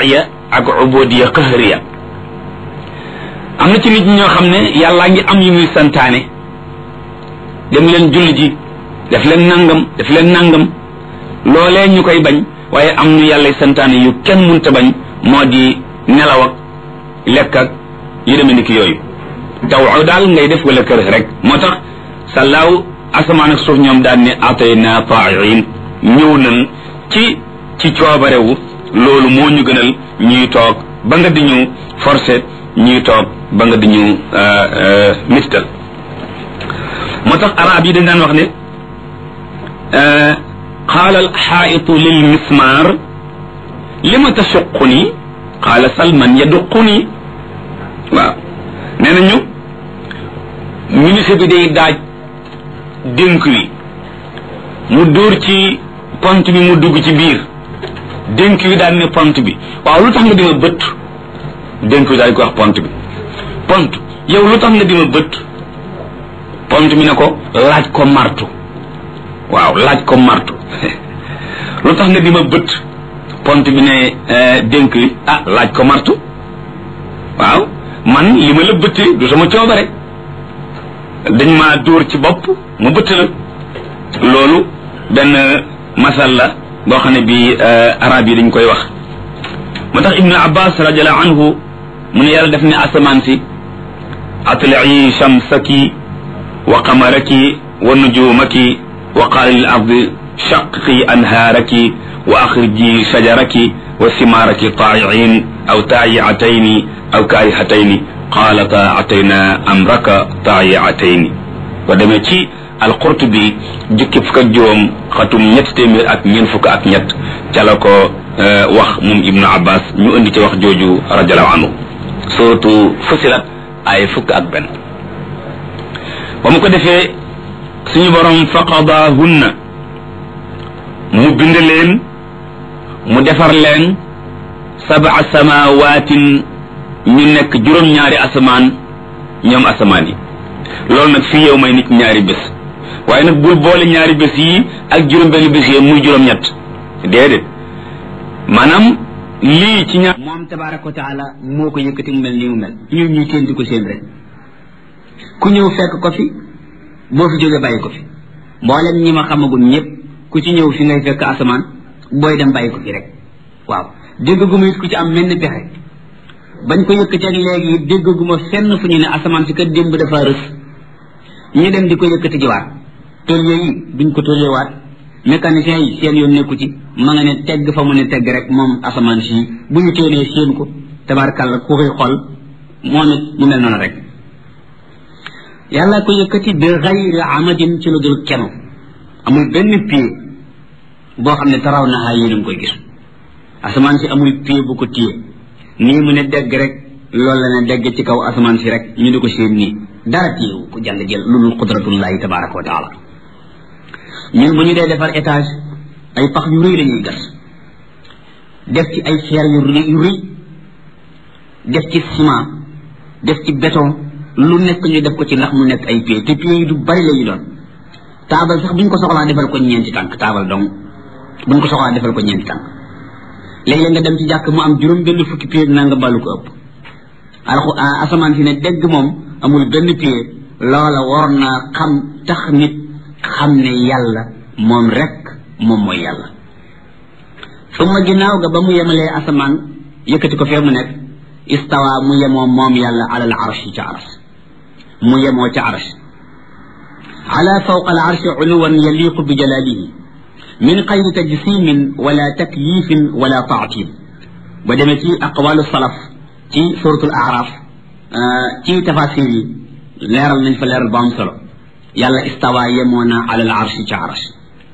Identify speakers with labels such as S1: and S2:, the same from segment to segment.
S1: tashriya ak ubudiya qahriya am na ci nit ñoo xam ne yàllaa ngi am yu muy santaane dem leen julli ji def leen nangam def leen nangam loolee ñu koy bañ waaye am ñu yàlla santaane yu kenn munta bañ moo di nelaw ak lekk ak yu demee ni ki yooyu taw daal ngay def wala kër rek moo tax sàllaaw asamaan ak suuf ñoom daan ne atayna taa'iin ñëw nañ ci ci coobarewu loolu moo ñu gënal ñuy toog ba nga di ñu forcé ñuy toog ba nga di ñu mistal moo tax arab yi dañ daan wax ne qaala alxaa'itu lil mismaar lima tasuquni qaala salman yaduquni waaw nee nañu ministre bi day daaj dénk wi mu dóor ci pont bi mu dugg ci biir dénk wi daal ne pont bi waaw lu tax nga dima bët dénk wi daal di ko wax pont bi pont yow lu tax nga dima bët pont bi ne ko laaj ko martu waaw laaj ko martu lu tax nga dima bët pont bi ne dénk wi ah laaj ko martu waaw man li ma la bëttee du sama coobare dañ maa dóor ci bopp mu bëtt la loolu benn masal la boo xam ne bi arab yi dañ koy wax moo tax ibnu abbas radiallahu anhu mu ne yàlla def ne asamaan si atlii shamsaki wa qamaraki wa nujumaki wa qaala lil ardi shaqi anhaaraki wa axriji shajaraki wa simaaraki taayiin aw taayiatayni aw kaayihatayni qaalata atayna amraka taayiatayni ba demee ci alqurtubi jukki fukk ak juróom xatum ñett téeméer ak ñeent fukk ak ñett ca la ko wax moom ibnu abbas ñu indi ci wax jooju radiallahu anhu suratu fusilat ay fukk ak benn ba mu ko defee suñu borom faqadahunna mu bind leen mu defar leen sabaa samawaatin ñu nekk juróom-ñaari asamaan ñoom asamaan yi loolu nag fii yow may nit ñaari bés waaye nag bul boole ñaari bés yi ak juróom-benn bés yi muy juróom-ñett déedéet maanaam lii ci ñaar
S2: moom tabaraka wa taala moo ko yëkkati mu mel nii mu mel ñun ñuy teen di ko seen rek ku ñëw fekk ko fi boo fi jógee bàyyi ko fi mboolem ñi ma xamagul ñëpp ku ci ñëw fi ngay fekk asamaan booy dem bàyyi ko fi rek waaw dégg gu ma it ku ci am mel ni pexe bañ ko yëkkati ak léegi dégg gu ma fenn fu ñu ne asamaan si kat démb dafa rës ñu dem di ko yëkkati jiwaat tôlier yi duñ ko tôlierwaat mécanicien yi seen yoon nekku ci ma nga ne tegg fa mu ne tegg rek moom asamaan si bu ñu téenee seen ko tabarkàlla ku koy xool moom it mu mel noonu rek yàlla ko yëkkati bi xayri amadin ci lu dul kenu amul benn pied boo xam ne taraw na xaa yéen koy gis asamaan si amul pied bu ko téye nii mu ne degg rek loolu la ne degg ci kaw asamaan si rek ñu di ko seen nii dara téyewu ko jàll jël lu dul qudratullahi tabaraka wa taala ñun bu ñu dee defar étage ay pax yu rëy la ñuy gas def ci ay fer yu rëy yu rëy def ci ciment def ci béton lu nekk ñu def ko ci ndax mu nekk ay pieds te pieds yi du bari la ñu doon taabal sax buñ ko soxlaa defal ko ñeenti tànk taabal donc buñ ko soxlaa defal ko ñeenti tànk léeg-léeg nga dem ci jàkk mu am juróom benn fukki pieds naa nga ballu ko ëpp alxu asamaan si ne dégg moom amul benn pied loola war naa xam tax nit xam ne yàlla moom rek moom mooy yàlla suma ginnaaw ga ba mu yemalee asamaan yëkkati ko fee mu nekk istawa mu yemoo moom yàlla ala al arshi ca arsh mu yemoo ca arsh ala fawqa al arshi uluwan yaliqu bi jalalihi min xayri tajsimin wala takyifin wala taatil ba demee ci aqwalu salaf ci suratul araf ci tafasir yi leeral nañ fa leeral ba am solo yàlla istawa yemoo na ala al arshi ca arsh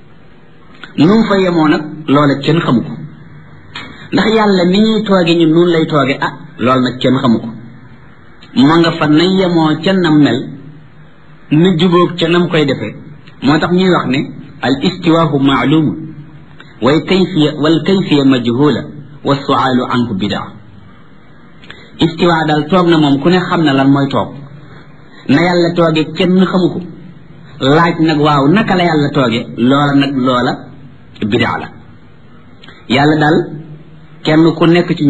S2: nu mu fa yemoo nag loola kenn xamu ko ndax yàlla ni ñuy tooge ñu noonu lay tooge ah loolu nag kenn xamu ko ma nga fa na yemoo ca nam mel na jubóog ca nam koy defee moo tax ñuy wax ne al istiwaahu maalumun way kayfiya wal kayfiya majhula wa suaalu anhu bidaa istiwa daal toog na moom ku ne xam na lan mooy toog na yàlla tooge kenn xamu ko laaj nag waaw naka la yàlla tooge loola nag loola bidaa la yàlla daal kenn ku nekk ci